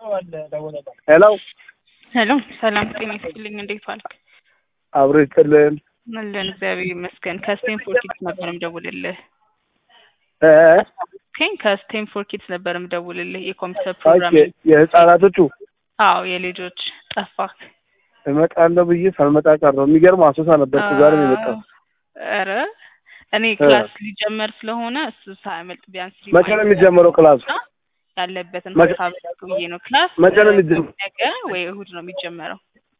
ሄሎ ሄሎ ሰላም ጤና ይስጥልኝ። እንዴት ዋልክ? አብሮ ይስጥልን። አለን እግዚአብሔር ይመስገን። ከስቴንፎርድ ኪድስ ነበር ምደውልልህ። እ ኬን ከስቴንፎርድ ኪድስ ነበር ምደውልልህ የኮምፒውተር ኦኬ ፕሮግራም። የህፃናቶቹ አዎ የልጆች ጠፋክ። እመጣለሁ ብዬ ሳልመጣ ቀረሁ። የሚገርም አሶሳ ነበርኩ ዛሬ ነው የመጣው። ኧረ እኔ ክላስ ሊጀመር ስለሆነ እሱ ሳያመልጥ ቢያንስ መቼ ነው የሚጀምረው ክላሱ? ያለበትን መቼ- ሀሳብ ብዬ ነው። ክላስ መቼ ነው የሚጀምረው? ነገ ወይ እሁድ ነው የሚጀመረው።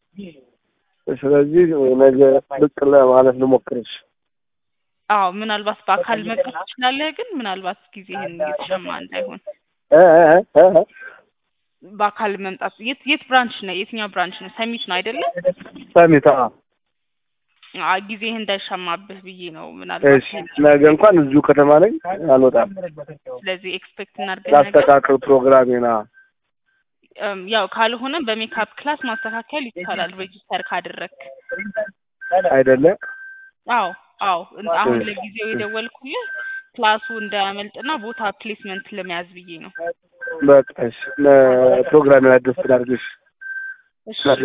ስለዚህ ነገ ብቅ ለማለት ልሞክርሽ። አዎ ምናልባት በአካል መቅረብ ትችላለህ፣ ግን ምናልባት ጊዜህን እየተሸማ እንዳይሆን እ እ እ እ በአካል መምጣት። የት የት ብራንች ነው? የትኛው ብራንች ነው? ሰሚት ነው አይደለም? ሰሚት አዎ። አዎ ጊዜህ እንዳይሻማብህ ብዬ ነው። ምናልባት እሺ ነገ እንኳን እዚሁ ከተማ ነኝ አልወጣም። ስለዚህ ኤክስፔክት እናድርገን ነገር ላስተካክል ፕሮግራሜና እም፣ ያው ካልሆነ በሜካፕ ክላስ ማስተካከል ይቻላል ሬጂስተር ካደረግክ። አይደለም አዎ አዎ እን- አሁን ለጊዜው የደወልኩልህ ክላሱ እንዳያመልጥና ቦታ ፕሌስመንት ለመያዝ ብዬ ነው። በቃ እሺ ፕሮግራሜን አዲስ ላድርግሽ። እሺ ነገ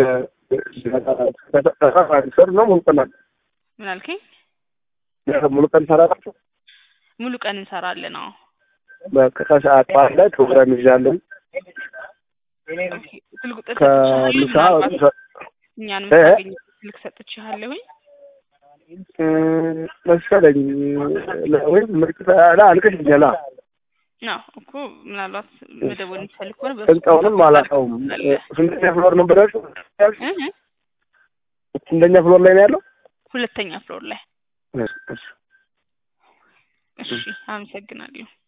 ሰር ነው ሙሉ ቀን ምን አልከኝ? ሙሉ ቀን ሰራላችሁ? ሙሉ ቀን እንሰራለን። አዎ በቃ ከሰዓት በኋላ ላይ ፕሮግራም ይዣለሁ። ኦኬ። ስልክ ቁጥር ሰጥቼሃለሁ። ከምሳ ምናልባት እኛን እ? የምታገኝ ስልክ ሰጥቼሃለሁኝ። መሰለኝ ወይም ምርጥ አልቀሽኛላ አዎ እኮ ምናልባት መደወል የምትፈልግ ከሆነ በሱ ህንጻውንም አላውቀውም። ስንተኛ ፍሎር ነበር ያልሽው? እ እ ስንተኛ ፍሎር ላይ ነው ያለው? ሁለተኛ ፍሎር ላይ። እሺ፣ እሺ። እሺ አመሰግናለሁ።